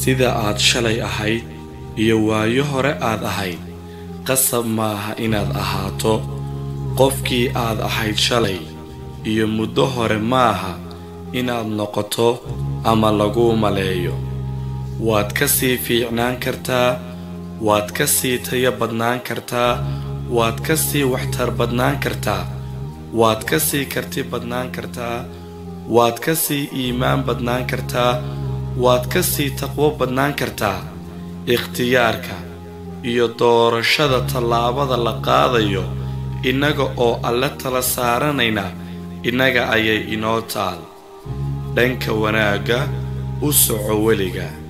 sida aad shalay ahayd iyo waayo hore aad ahayd qasab maaha inaad ahaato qofkii aad ahayd shalay iyo muddo hore maaha inaad noqoto ama laguu maleeyo waad ka sii fiicnaan kartaa waad ka sii tayo badnaan kartaa waad ka sii waxtar badnaan kartaa waad ka sii karti badnaan kartaa waad ka sii iimaan badnaan kartaa waad ka sii taqwo badnaan kartaa ikhtiyaarka iyo doorashada tallaabada la qaadayo innaga oo alle tala saaranayna innaga ayay inoo taal dhanka wanaagga u soco weliga